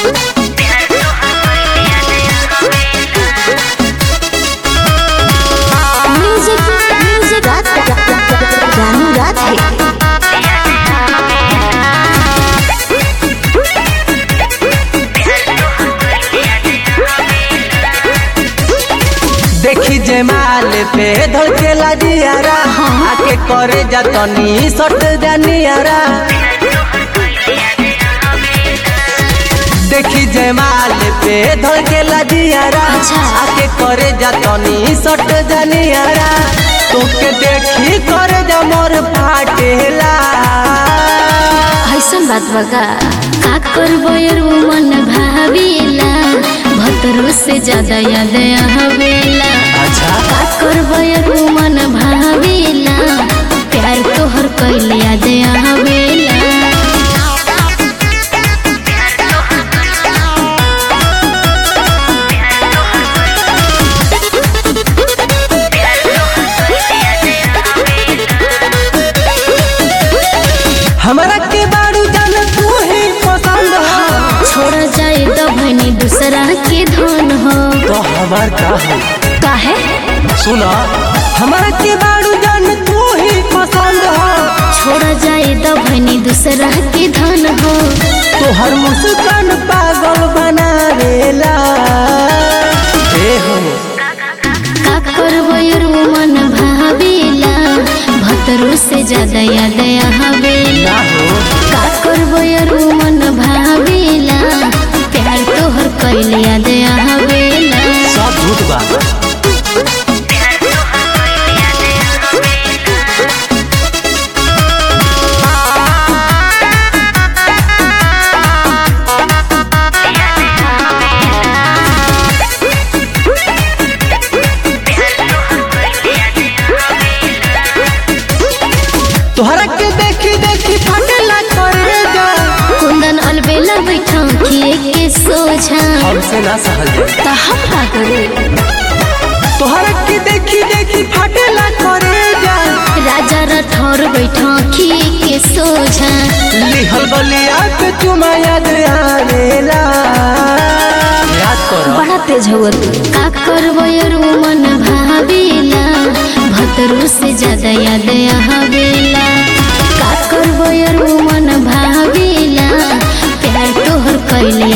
Music music रात जानू रात है देखी जमाल पे धड़केला दियारा आके करे जतनी सट जानियारा देखी जमाल पे धड़केला दियारा अच्छा। आके करे जतनी सट जानियारा तोके देखी करे जा मोर फाटेला ऐसन बात बगा का करबो यार वो मन भावेला भतरो से ज्यादा याद हवेला अच्छा का करबो यार वो मन भावेला प्यार तोहर कैल याद हवेला हमरा के बारू जान तू ही पसंद हो छोड़ जाए तो भनी दूसरा के धन हो तो हमार का हो काहे सुना हमरा के बारू जान तू ही पसंद हो छोड़ जाए तो भनी दूसरा के धन हो तोहर मुस्कान पागल बनावेला ए हो का करबो यार वो मन भावेला भतरो से ज्यादा याद हवेला ना हो का करबो यार वो मन भावेला प्यार तोहर कैल याद हवेला सब झूठ बा तोहरा के देखी देखी फटेला करे जा कुंदन अलबेला बैठा किए के सोझा हमसे ना सहल जाए त हम का करे तोहरा के देखी देखी फटेला करे जा राजा रठौर बैठा किए के सोझा लिहल बलिया पे चुमा याद आवेला याद करो बड़ा तेज हो तू का करबो यार वो मन भावेला भतरो से ज्यादा याद हवेला का करबो यार वो मन भावेला प्यार तोहर कैल